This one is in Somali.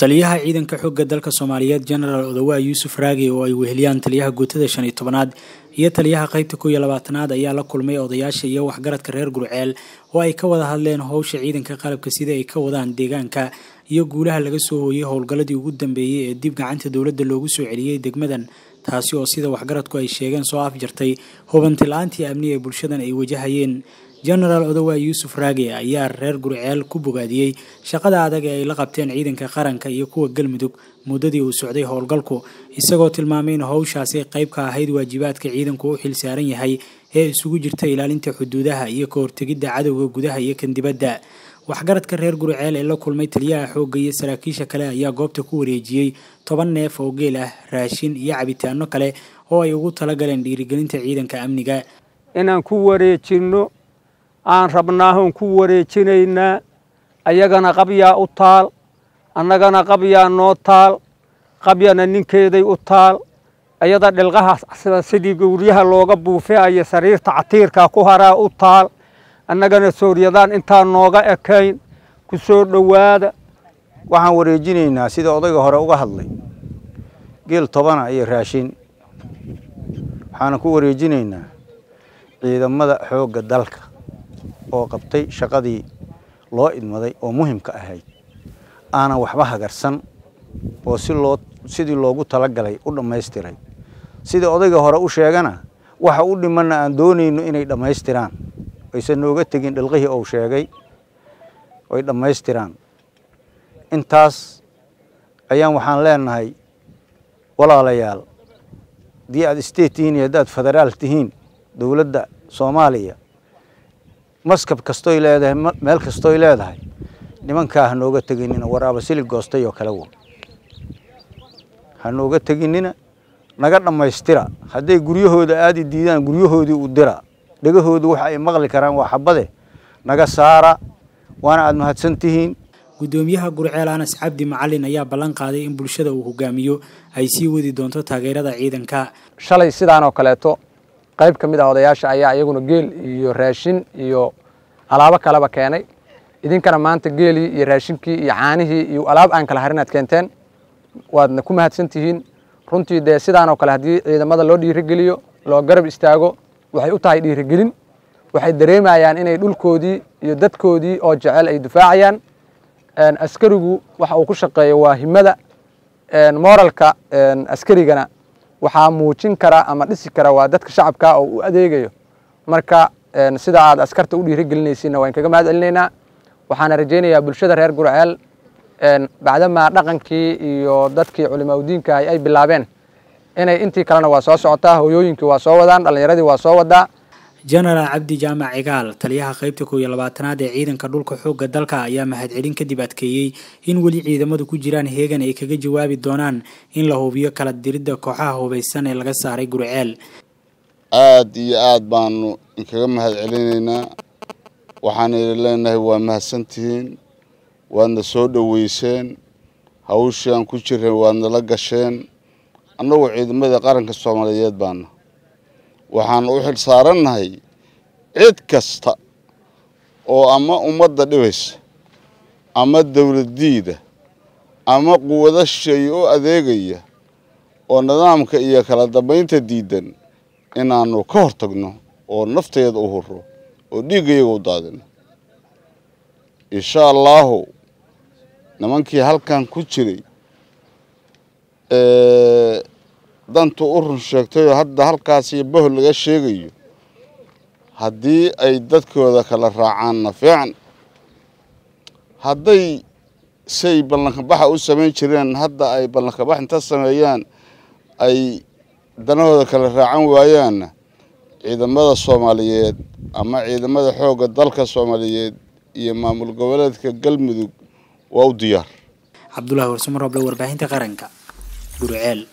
taliyaha ciidanka xoogga dalka soomaaliyeed genaraal odawaa yuusuf raagi oo ay weheliyaan taliyaha guutada shan iyo tobanaad iyo taliyaha qaybta kow iyo labaatanaad ayaa la kulmay odayaasha iyo waxgaradka reer gurceel oo ay ka wada hadleen howsha ciidanka qalabka sida ay ka wadaan deegaanka iyo guulaha laga soo hooyey howlgalladii ugu dambeeyey ee dib gacanta dowladda loogu soo celiyey degmadan taasi oo sida waxgaradku ay sheegeen soo afjartay hubanti la-aantii amni ee bulshadan ay wajahayeen genaraal odawaa yuusuf raage ayaa reer gurceel ku bogaadiyey shaqada adag ee ay la qabteen ciidanka qaranka iyo kuwa galmudug muddadii uu socday howlgalku isagoo tilmaamay in howshaasi qayb ka ahayd waajibaadka ciidanku u xil saaran yahay ee isugu jirta ilaalinta xuduudaha iyo ka hortegidda cadowga gudaha iyo kan dibadda waxgaradka reer gurceel ee la kulmay taliyaha xoogga iyo saraakiisha kale ayaa goobta ku wareejiyey toban neef oo geel ah raashin iyo cabitaano kale oo ay ugu talagaleen dhiirigelinta ciidanka amniga inaan ku wareejinno aan rabnaahoon ku wareejinaynaa ayagana qabyaa u taal annagana qabyaa noo taal qabyana ninkeeday u taal ayada dhilqaha sidii gowryaha looga buufeayo sariirta catiirka ku haraa u taal annagana sooryadaan intaan nooga ekayn ku soo dhowaada waxaan wareejinaynaa sida odayga hore uga hadlay geel tobana iyo raashin waxaana ku wareejinaynaa ciidamada xoogga dalka oo qabtay shaqadii loo idmaday oo muhimka ahayd aanan waxba hagarsan oo si loo sidii loogu talagalay u dhammaystiray sidii odayga hore u sheegana waxa u dhimanna aan doonayno inay dhammaystiraan aysan nooga tegin dhilqihii uu sheegay oy dhammaystiraan intaas ayaan waxaan leenahay walaalayaal haddii aad state tihiin iyo haddaad federaal tihiin dowladda soomaaliya maskab kastoy leedahay meel kastoy leedahay nimankaa ha nooga teginina waraaba silig goostay oo kale wo ha nooga teginina naga dhammaystira hadday guryahooda aadi diidaan guryahoodii u dira dhegahoodu waxa ay maqli karaan waa xabade naga saara waana aad mahadsan tihiin guddoomiyaha gurceel anas cabdi macalin ayaa ballan qaaday in bulshada uu hogaamiyo ay sii wadi doonto taageerada ciidanka shalay sidaan oo kaleeto qayb ka mid ah odayaasha ayaa iyaguna geel iyo raashin iyo alaabo kaleba keenay idinkana maanta geelii iyo raashinkii iyo caanihii iyo alaab aan kala harin aad keenteen waadna ku mahadsan tihiin runtii dee sidaanoo kale haddii ciidamada loo dhiirigeliyo loo garab istaago waxay u tahay dhiirigelin waxay dareemayaan inay dhulkoodii iyo dadkoodii oo jecel ay difaacayaan askarigu waxa uu ku shaqeeyo waa himada moralka askarigana waxaa muujin kara ama dhisi kara waa dadka shacabka oo u adeegayo marka sida aad askarta u dhiirigelinaysiinna waan kaga mahad celinaynaa waxaana rajaynayaa bulshada reer gurceel bacdamaa dhaqankii iyo dadkii culimaa udiinka ay bilaabeen inay intii kalena waa soo socotaa hoyooyinkii waa soo wadaan dhallinyaradii waa soo wadaa genaraal cabdi jaamac cigaal taliyaha qaybta kow iyo labaatanaad ee ciidanka dhulka xoogga dalka ayaa mahadcelin kadib adkeeyey in weli ciidamadu ku jiraan heegan ay kaga jawaabi doonaan in la hubiyo kala diridda kooxaha hubaysan ee laga saaray gurceel aada iyo aada baanu inkaga mahad celinaynaa waxaan idin leenahay waa mahadsantihiin waadna soo dhoweyseen hawshii aan ku jireen waadna la gasheen annagu ciidamada qaranka soomaaliyeed baana waxaan u xil saarannahay cid kasta oo ama ummadda dhibaysa ama dowladdiida ama quwado shay u adeegaya oo nidaamka iyo kala dambaynta diidan inaannu ka hor tagno oo nafteeda u hurro oo dhiiggayaga u daadino insha allaahu nimankii halkan ku jiray dantu u run sheegtayoo hadda halkaas iyo bohol laga sheegayo haddii ay dadkooda kala raacaanna fiican hadday say ballankabaxa u samayn jireen hadda ay ballankabax inta sameeyaan ay danahooda kala raacan waayaanna ciidamada soomaaliyeed ama ciidamada xoogga dalka soomaaliyeed iyo maamul goboleedka galmudug waa u diyaar cabdulahi warsumaroble warbaahinta qaranka gurceel